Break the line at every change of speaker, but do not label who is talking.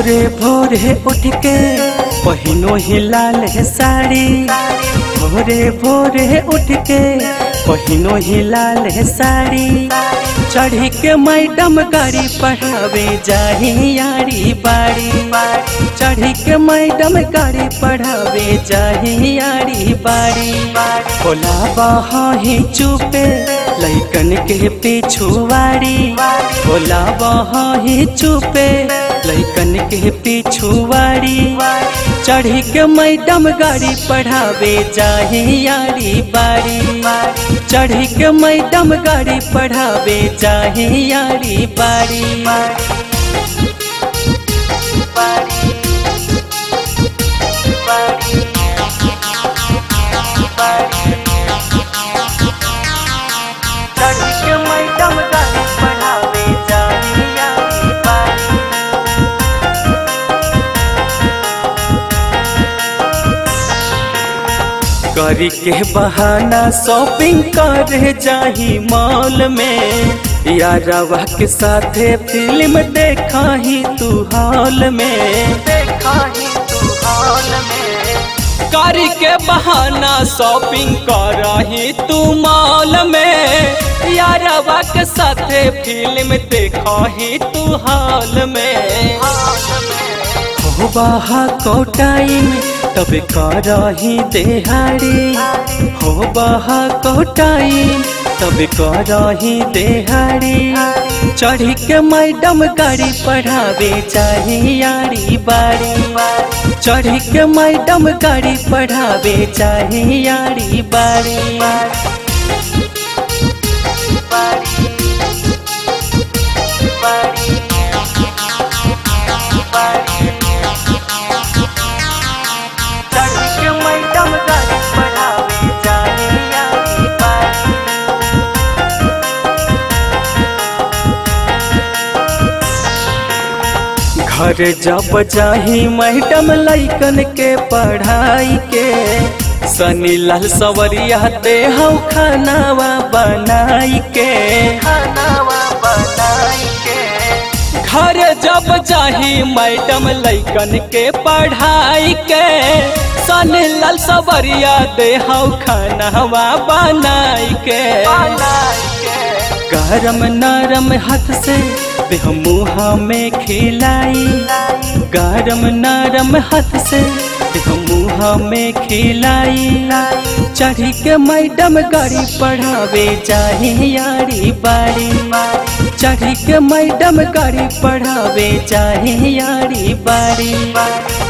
भोरे भोरे उठ के पहिनो ही लाल साड़ी भोरे भोरे उठ के पहिनो ही लाल साड़ी चढ़ी के मैडम गाड़ी पढ़ावे जाही यारी बाड़ी चढ़ी के मैडम गाड़ी पढ़ावे जाही यारी बाड़ी बोला बही चुपे लैकन के पिछुआड़ी बोला बही चुपे लैकन के पिछुआड़ी चढ़ी के मैडम गाड़ी पढ़ावे जाही यारी बाड़ी चढ़ी के मैडम गाड़ी पढ़ावे जाही यारी बाड़ी चढ़ी के मैडम गाड़ी पढ़ावे जाही यारी बाड़ी करी के बहाना शॉपिंग करे जाही मॉल में यारवा के साथे फिल्म देखा ही तू हॉल में देखा ही तू हॉल में
कारी के बहाना शॉपिंग करही तू मॉल में यारवा के साथे फिल्म देखही तू हॉल में
हो बाहा को टाइम तब करही देहाड़ी हो बाहा को टाइम तब करही देहाड़ी चढ़ी के मैडम गाड़ी पढ़ावे चाही यारी बाड़ी चढ़ी के मैडम गाड़ी पढ़ावे चाही यारी बाड़ी चढ़ी के मैडम गाड़ी पढ़ावे जाही यारी बाड़ी घर जब जाही मैडम लैकन के पढ़ाई के सनी लाल सवरिया दे हौ खानावा बनाई के खानावा बनाई के
घर जब चाही मैडम लैकन के पढ़ाई के सन लाल सवरिया दे हौ खानावा बनाई के
गरम नरम हाथ से देह मुँह में खिलाई गरम नरम हाथ से देह मुँह में खिलाई चढ़ी के मैडम गाड़ी पढ़ावे जाही यारी बाड़ी चढ़ी के मैडम गाड़ी पढ़ावे जाही यारी बाड़ी